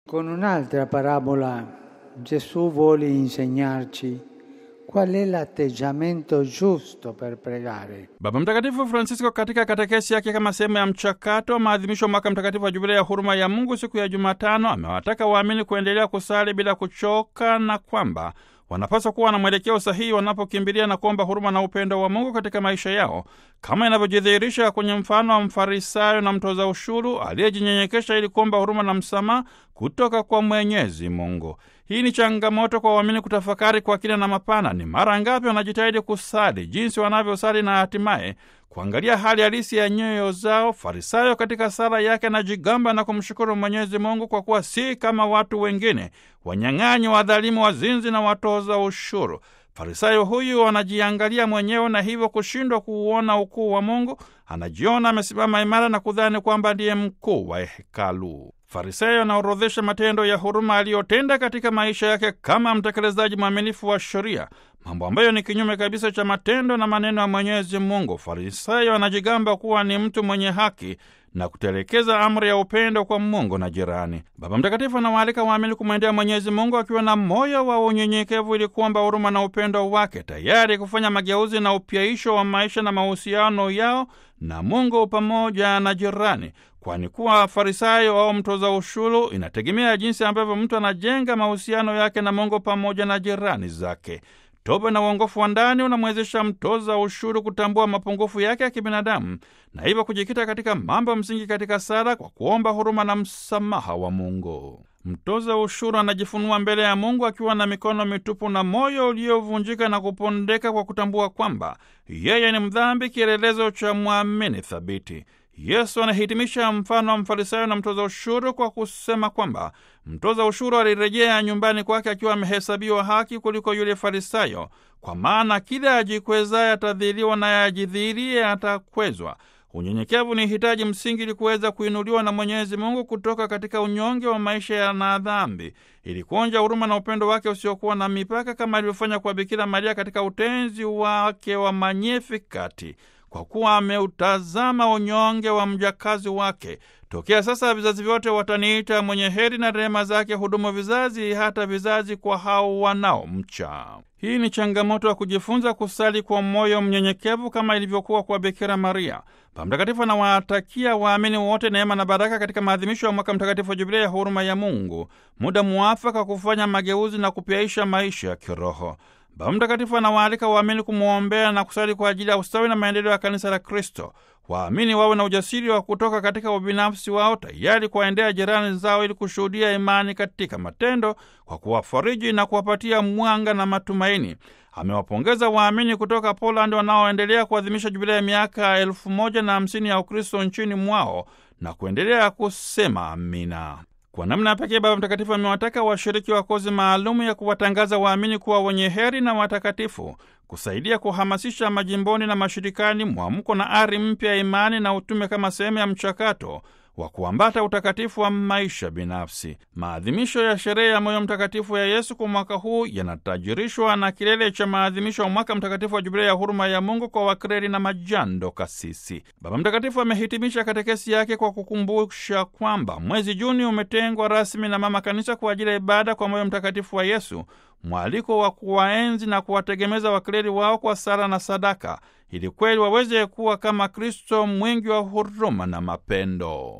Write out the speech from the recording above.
Con un'altra parabola Gesù vuole insegnarci qual è l'atteggiamento giusto per pregare. Baba Mtakatifu Francisco katika katekesi yake kama sehemu ya mchakato wa maadhimisho mwaka mtakatifu wa jubilei ya huruma ya Mungu siku ya Jumatano amewataka waamini kuendelea kusali bila kuchoka na kwamba wanapaswa kuwa na mwelekeo sahihi wanapokimbilia na kuomba huruma na upendo wa Mungu katika maisha yao kama inavyojidhihirisha kwenye mfano wa Mfarisayo na mtoza ushuru aliyejinyenyekesha ili kuomba huruma na msamaha kutoka kwa Mwenyezi Mungu. Hii ni changamoto kwa waamini kutafakari kwa kina na mapana. Ni mara ngapi wanajitahidi kusali, jinsi wanavyosali na hatimaye kuangalia hali halisi ya nyoyo zao. Farisayo katika sala yake anajigamba na kumshukuru Mwenyezi Mungu kwa kuwa si kama watu wengine, wanyang'anyi, wadhalimu, wazinzi na watoza ushuru. Farisayo huyu anajiangalia mwenyewe na hivyo kushindwa kuuona ukuu wa Mungu. Anajiona amesimama imara na kudhani kwamba ndiye mkuu wa hekalu. Farisayo anaorodhesha matendo ya huruma aliyotenda katika maisha yake kama mtekelezaji mwaminifu wa sheria, mambo ambayo ni kinyume kabisa cha matendo na maneno ya Mwenyezi Mungu. Farisayo anajigamba kuwa ni mtu mwenye haki na kutelekeza amri ya upendo kwa Mungu na jirani. Baba Mtakatifu anawaalika waamini kumwendea Mwenyezi Mungu akiwa na moyo wa unyenyekevu ili kuomba huruma na upendo wake, tayari kufanya mageuzi na upyaisho wa maisha na mahusiano yao na Mungu pamoja na jirani, kwani kuwa Farisayo au mtoza ushuru inategemea jinsi ambavyo mtu anajenga mahusiano yake na Mungu pamoja na jirani zake. Toba na uongofu wa ndani unamwezesha mtoza ushuru kutambua mapungufu yake ya kibinadamu na hivyo kujikita katika mambo msingi katika sala kwa kuomba huruma na msamaha wa Mungu. Mtoza ushuru anajifunua mbele ya Mungu akiwa na mikono mitupu na moyo uliovunjika na kupondeka kwa kutambua kwamba yeye ni mdhambi, kielelezo cha mwamini thabiti. Yesu anahitimisha mfano wa Mfarisayo na mtoza ushuru kwa kusema kwamba mtoza ushuru alirejea nyumbani kwake akiwa amehesabiwa haki kuliko yule Farisayo, kwa maana kila ajikwezaye atadhiliwa, naye ajidhihirie atakwezwa. Unyenyekevu ni hitaji msingi ili kuweza kuinuliwa na Mwenyezi Mungu kutoka katika unyonge wa maisha ya na dhambi, ili kuonja huruma na upendo wake usiokuwa na mipaka, kama alivyofanya kwa Bikira Maria katika utenzi wake wa Magnificat, kwa kuwa ameutazama unyonge wa mjakazi wake. Tokea sasa vizazi vyote wataniita mwenye heri, na rehema zake hudumu vizazi hata vizazi kwa hao wanaomcha. Hii ni changamoto ya kujifunza kusali kwa moyo mnyenyekevu kama ilivyokuwa kwa Bikira Maria. Baba Mtakatifu anawatakia waamini wote neema na baraka katika maadhimisho ya mwaka mtakatifu wa Jubilei ya huruma ya Mungu, muda muafaka kufanya mageuzi na kupyaisha maisha ya kiroho. Baba Mtakatifu anawaalika waamini kumwombea na kusali kwa ajili ya ustawi na maendeleo ya kanisa la Kristo. Waamini wawe na ujasiri wa kutoka katika ubinafsi wao, tayari kuwaendea jirani zao ili kushuhudia imani katika matendo, kwa kuwafariji na kuwapatia mwanga na matumaini. Amewapongeza waamini kutoka Polandi wanaoendelea kuadhimisha jubilei ya miaka elfu moja na hamsini ya Ukristo nchini mwao na kuendelea kusema amina. Kwa namna ya pekee Baba Mtakatifu amewataka washiriki wa kozi maalumu ya kuwatangaza waamini kuwa wenye heri na watakatifu, kusaidia kuhamasisha majimboni na mashirikani mwamko na ari mpya ya imani na utume kama sehemu ya mchakato wa kuambata utakatifu wa maisha binafsi. Maadhimisho ya sherehe ya moyo mtakatifu ya Yesu kwa mwaka huu yanatajirishwa na kilele cha maadhimisho ya mwaka mtakatifu wa jubilei ya huruma ya Mungu kwa wakreri na majando kasisi. Baba Mtakatifu amehitimisha katekesi yake kwa kukumbusha kwamba mwezi Juni umetengwa rasmi na Mama Kanisa kwa ajili ya ibada kwa moyo mtakatifu wa Yesu, mwaliko wa kuwaenzi na kuwategemeza wakleri wao kwa sala na sadaka, ili kweli waweze kuwa kama Kristo mwingi wa huruma na mapendo.